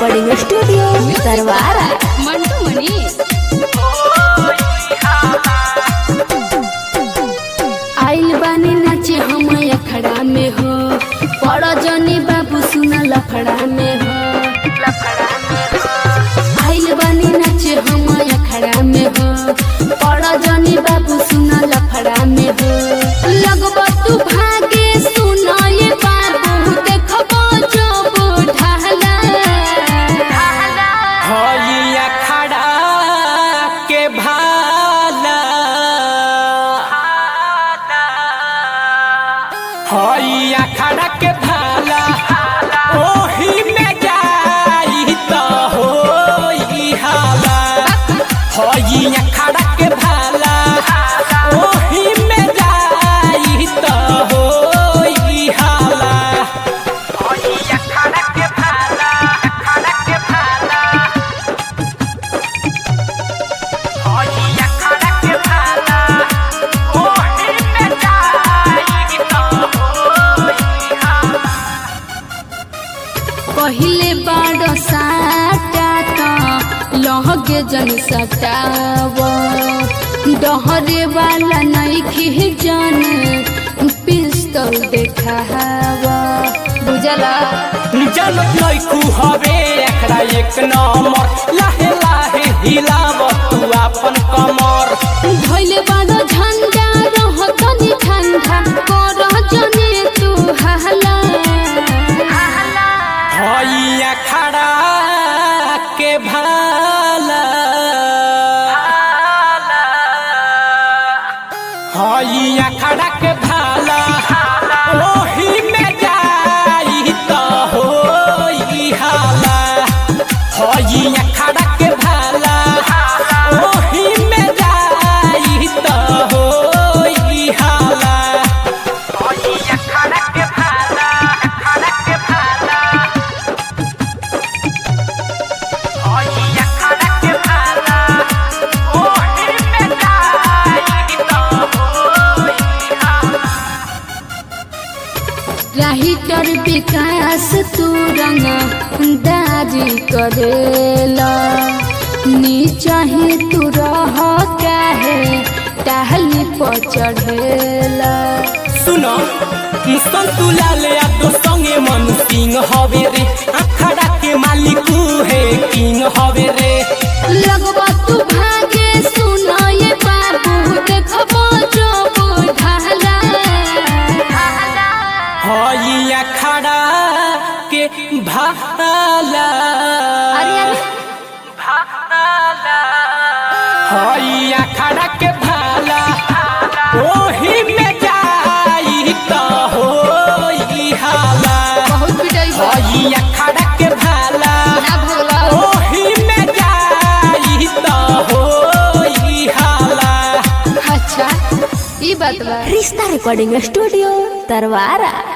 Recording studio Tarwara Mantu Manish आइल बानी नाचे हम अखड़ा में हो पड़ जनी बाबू सुना लफड़ा में हो आइल बानी नाचे हम अखड़ा में हो पड़ जनी बाबू सुना लफड़ा में हो लगब तू भागे सुना ये बाबू देखबो जो ढाला हइया खड़ा के भाला हइया खड़ा के भाला ओही में जाई त होई हाला हइया खड़ा के भाला ओही में जाई त होई हाला हइया खड़ा के भाला खड़ा के भाला हइया खड़ा के भाला ओही में जाई त होई हाला पहिले बाड़ साटा त लहगे जन सटाव डहरे वाला नइखे जन पिस्तौल देखाव बुझला जनत लैकू हवे एकरा एक नंबर लाहे लाहे हिलाव तू अपन कमर धइले बाड़ झंडा रह तनी ठंडा कर जने तू हला हइया खड़ा के भाला हइया खड़ा के भाला ओही में जाई त होई हाला हइया खड़ा के भाला ओही में जाई त होई हाला हइया खड़ा के भाला खड़ा के भाला हइया खड़ा के भाला ओही में जाई त होई हाला राहिटर विकास तू रंग दारी करेला नीचा ही तू रह काहे टहली पर चढ़ेला सुनो मुस्कान तू लाल या तो संगे मनु सिंह हवे रे अखड़ा के मालिक है किंग हवे रे लगबा तू भागे सुना ये बाबू देखबो जो बुढ़ाला हई अखड़ा के भाला अरे अरे हई अखड़ा के भाला ओही में जाई त होई हाला बहुत पिटाई बा। हई अखड़ा के भाला ना भगला ओही में जाई त होई हाला अच्छा ई बात बा रिश्ता रिकॉर्डिंग स्टूडियो तरवारा